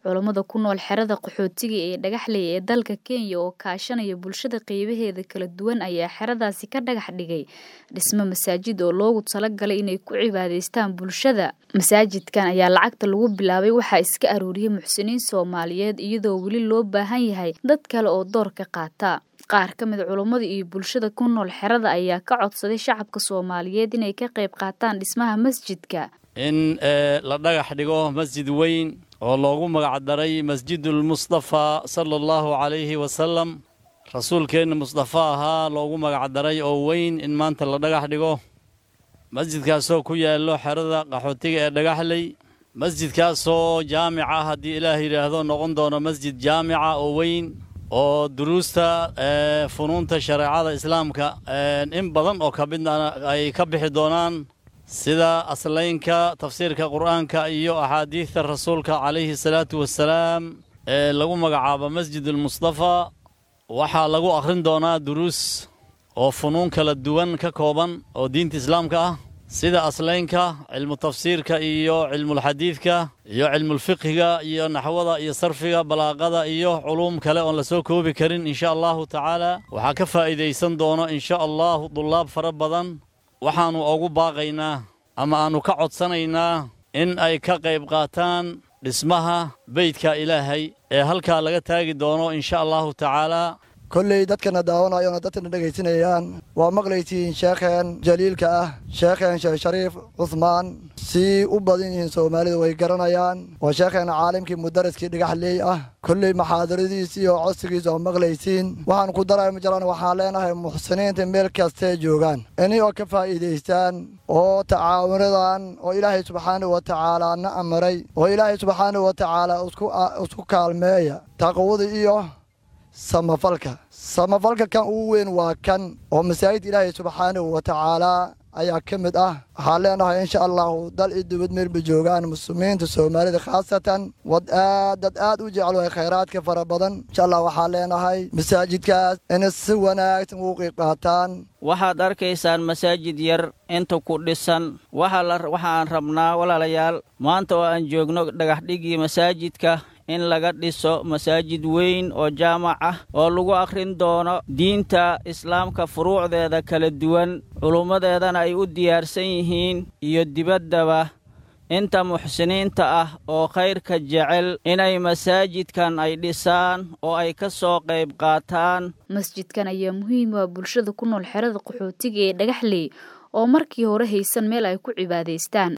Culammada ku nool xerada qaxootiga ee Dhagaxley ee dalka Kenya oo kaashanaya bulshada qaybaheeda kala duwan ayaa xeradaasi ka dhagax dhigay dhisme masaajid oo loogu talagalay inay ku cibaadaystaan bulshada. Masaajidkan ayaa lacagta lagu bilaabay waxaa iska aruuriyay muxsiniin Soomaaliyeed iyadoo weli loo baahan yahay dad kale oo door ka qaata. Qaar ka mid culammada iyo bulshada ku nool xerada ayaa ka codsaday shacabka Soomaaliyeed inay ka qayb qaataan dhismaha masjidka. in la dhagax dhigo masjid weyn oo loogu magacdaray masjidul mustafa sala allahu calayhi wasalam rasuulkeenna mustafa ahaa loogu magacdaray oo weyn in maanta la dhagax dhigo masjidkaasoo ku yaallo xerada qaxootiga ee dhagaxley masjidkaasoo jaamica haddii ilaah yidhaahdo noqon doono masjid jaamica oo weyn oo duruusta funuunta shareecada islaamka in badan oo ka midna ay ka bixi doonaan sida aslaynka tafsiirka qur'aanka iyo axaadiidta rasuulka calayhi salaatu wassalaam ee lagu magacaabo masjidulmustafa waxaa lagu akhrin doonaa duruus oo funuun kala duwan ka kooban oo diinta islaamka ah sida aslaynka cilmu tafsiirka iyo cilmulxadiidka iyo cilmulfiqhiga iyo naxwada iyo sarfiga balaaqada iyo culuum kale oon la soo koobi karin insha allahu tacaala waxaa ka faa'iidaysan doono insha allahu dullaab fara badan waxaannu ugu baaqaynaa ama aannu ka codsanaynaa in ay ka qayb qaataan dhismaha beydka ilaahay ee halkaa laga taagi doono insha allahu tacaalaa kolley dadkana daawanayona dadkana dhegaysanayaan waa maqlaysiin sheekheen jaliilka ah sheekheen sheekh shariif cuhmaan sii u badan yihiin soomaalidu way garanayaan waa sheekheen caalimkii mudaraskii dhagaxley ah kolley maxaadaradiis iyo codsigiis oo maqlaysiin waxaan ku daray ma jiraan waxaan leenahay muxsiniinta meel kastee joogaan ini oo ka faa'iidaystaan oo tacaawunadan oo ilaahay subxaanahu wa tacaalaa na amaray oo ilaahay subxaanahu wa tacaalaa isku kaalmeeya taqwada iyo samafalka samafalka kan ugu weyn waa kan oo masaajid ilaahay subxaanahu wa tacaalaa ayaa ka mid ah waxaan leenahay insha allahu dal iyo dibad meelba joogaan muslimiinta soomaalida khaasatan wad aad dad aad u jecel way khayraadka fara badan insha allah waxaan leenahay masaajidkaas inay si wanaagsan ugu qiib qaataan waxaad arkaysaan masaajid yar inta ku dhisan waxaan rabnaa walaalayaal maanta oo aan joogno dhagaxdhigii masaajidka in laga dhiso masaajid weyn oo jaamac ah oo lagu akhrin doono diinta islaamka furuucdeeda kala duwan culummadeedana ay u diyaarsan yihiin iyo dibaddaba inta muxsiniinta ah oo khayrka jecel inay masaajidkan ay dhisaan oo ay ka soo qayb qaataan masjidkan ayaa muhiim u ah bulshada ku nool xerada qaxootiga ee dhagaxley oo markii hore haysan meel ay ku cibaadaystaan